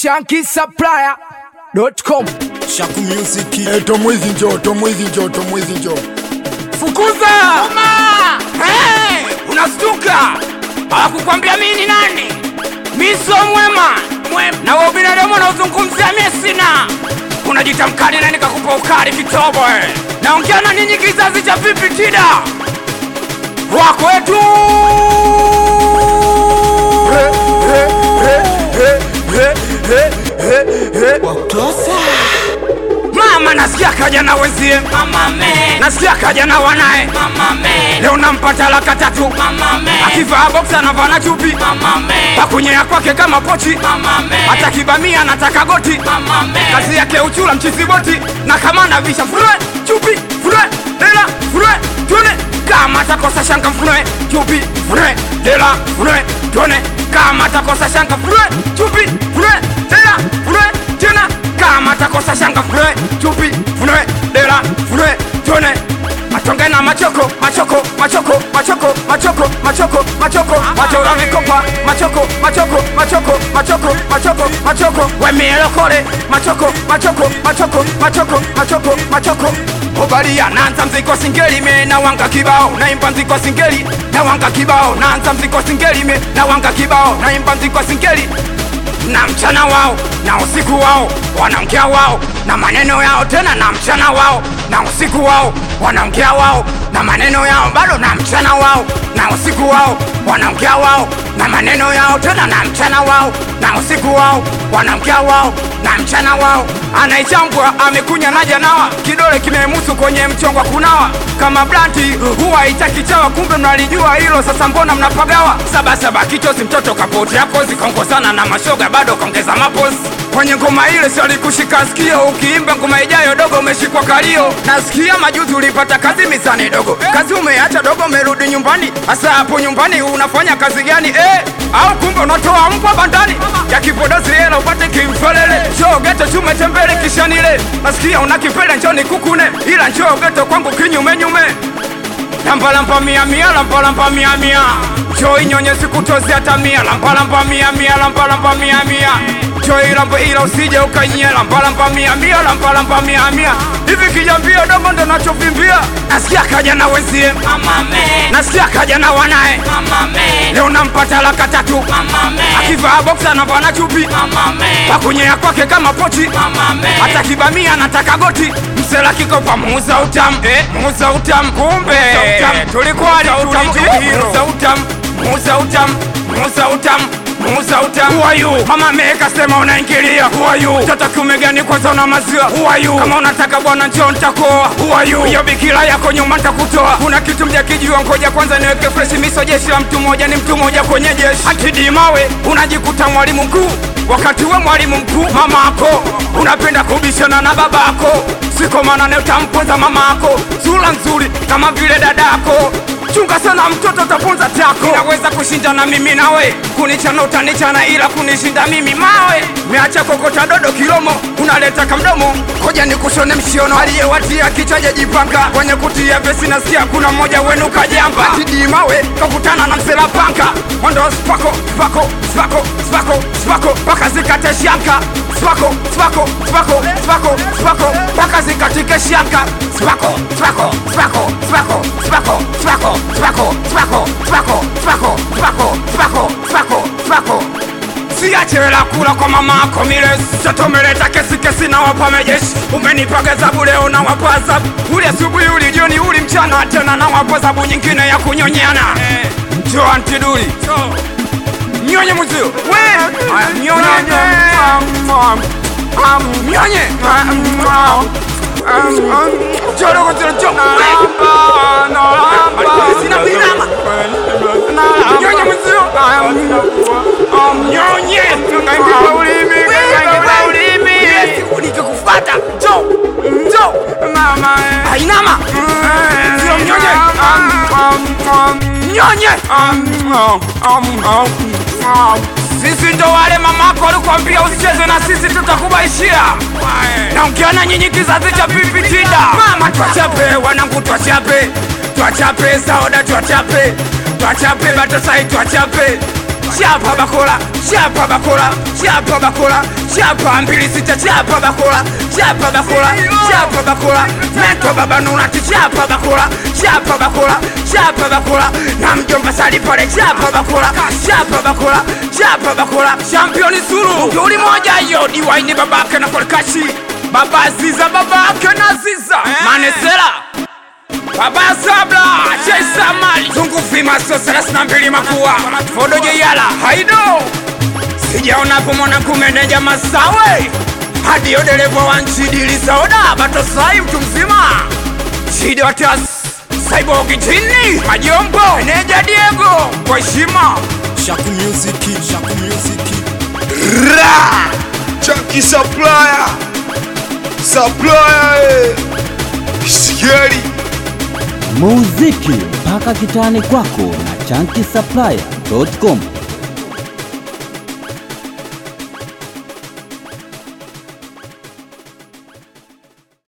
shankisupplier.com Shaku Music. Eh, Tomwizi njoo, Tomwizi njoo, Tomwizi njoo. Fukuza! Hey, unastuka? Hawakukwambia mimi ni nani? Mimi sio mwema. Na wewe binadamu unaozungumzia mimi sina. Unajita mkali na nikakupa ukali kitobo. eh. Naongea na ninyi kizazi cha vipi tida? Wako wetu. He, he, he, he, he, he, he, he. Mama nasikia kaja na wenzie. Mama me. Nasikia kaja na wanae. Mama me. Leo nampata laka tatu. Mama me. Akivaa boxer anavaa na chupi. Mama me. Pakunyea kwake kama pochi. Mama me. Hata kibamia anataka goti. Mama me. Kazi yake uchula mchizi boti. Na kama anavisha furwe chupi furwe dela furwe tuone kama atakosa shanga furwe chupi furwe dela furwe tuone kama atakosa shanga furwe chupi furwe dela furwe tena kama atakosa shanga furwe chupi furwe dela furwe tuone matonge na machoko machoko machoko machoko machoko machoko machoko machora vikopa machoko machoko machoko machoko machoko machoko wemielokole machoko machoko machoko machoko machoko machoko obalia nanza mziko singeli me na wanga kibao naimba mziko singeli na wanga kibao nanza mziko singeli me na wanga kibao naimba mziko singeli na mchana wao na usiku wao wanaongea wao na maneno yao tena na mchana wao na usiku wao wanaongea wao na maneno yao bado na mchana wao na usiku wao wanaongea wao na maneno yao tena na mchana wao na usiku wao wanaongea wao na mchana wao anaichambwa amekunya na janawa kidole kimemusu kwenye mchongwa kunawa kama blanti huwa haitaki chawa kumbe mnalijua hilo sasa mbona mnapagawa sabasaba kichosi mtoto kapotea kozi kaongozana na mashoga bado kaongeza mapozi kwenye ngoma ile si alikushika sikio ukiimba ngoma ijayo dogo umeshikwa kalio nasikia majuzi ulipata kazi misani dogo kazi umeacha dogo umerudi nyumbani hasa hapo nyumbani unafanya kazi gani eh? au kumbe unatoa mbwa bandani ya kipodozi hela upate kimfelele njoo geto chume tembele kishanile nasikia una kipele njoni kukune ila njoo geto kwangu kinyume nyume lambalampa mia mia lambalampa mia mia njoo inyonye sikutozi hata mia lambalampa mia mia lambalampa mia mia njoo ilambo ila usije ukanyia lambalampa mia mia lambalampa mia mia hivi kijambia dogo ndo nachovimbia nasikia kaja na wenzie nasikia kaja na wanae leo nampata laka tatu akivaa boksa anavaa na chupi pakunyea kwake kama pochi hata kibamia anataka goti msela kikopa muuza utamu eh, muuza utamu kumbe tulikuwa muuza utamu muuza utamu muuza utamu muuza utamu Who are you? mama meka sema unaingilia Who are you? mtoto kiume gani kwanza una maziwa Who are you? kama unataka bwana njoo nitakoa Who are you? hiyo bikira yako nyuma nitakutoa kuna kitu mjakijua ngoja kwanza niweke fresh miso jeshi la mtu mmoja ni mtu mmoja kwenye jeshi akidimawe unajikuta mwalimu mkuu wakati we mwalimu mkuu mama ako unapenda kubishana na baba ako siko manane utamponza mama ako sura nzuri kama vile dadako chunga sana mtoto utaponza tako inaweza kushinda na mimi nawe kunichana utanichana ila kunishinda mimi mawe meacha kokota dodo kilomo unaleta kamdomo koja ni kushone mshiono aliyewatia kichwa jajipanga kwenye kutia vesi nasikia kuna mmoja wenu kajamba tidi mawe kakutana na msela panka mwendo spako spako spako spako spako mpaka zikate shanka spako spako spako spako spako mpaka zikatike shanka spako spako spako spako spako spako spako spako spako spako spako spako spako spako siachela kula kwa mama ako miles satomeleta kesi kesi na wapa mejeshi umenipa gazabu leo na wapa azabu uli asubuhi uli jioni uli mchana tena na wapa zabu nyingine ya kunyonyana jo antiduli nyonye muzio Aya, nyonye nyonye jorogozo jo sina binama nyonye muzio nyonye ngaingiza ulimi ngaingiza ulimi nikikufata jo jo mama ainama sio mnyonye mnyonye sisi ndo wale mamako walikwambia usicheze na sisi tutakubaishia naongea na nyinyi kizazi cha pipitida mama twachape wanangu twachape twachape saoda twachape twachape batasai twachape chapa bakora chapa bakora chapa bakora chapa mbili sita chapa bakora chapa bakora chapa bakora meto baba nunati chapa bakora chapa bakora chapa bakora na mjomba sali pale chapa bakora chapa bakora chapa bakora championi suru yuli moja hiyo diwaini babake na kolkashi baba ziza babake na ziza manesera Baba Sabla, Chesa Mali, Zungu Fima, so thelathini na mbili Makua, Fodo Jeyala, Haido, sijaona hapo mwanangu meneja Masawe, hadi yo dereva wa nchi dili Sauda, Batosai mtu mzima, Shidi Watas, Saibo Kitini, Majombo, meneja Diego, kwa heshima, Shaku Music, Shaku Music. Ra! Chunky supplier! Supplier! eh. Scary! muziki mpaka kitani kwako na chanki supplier.com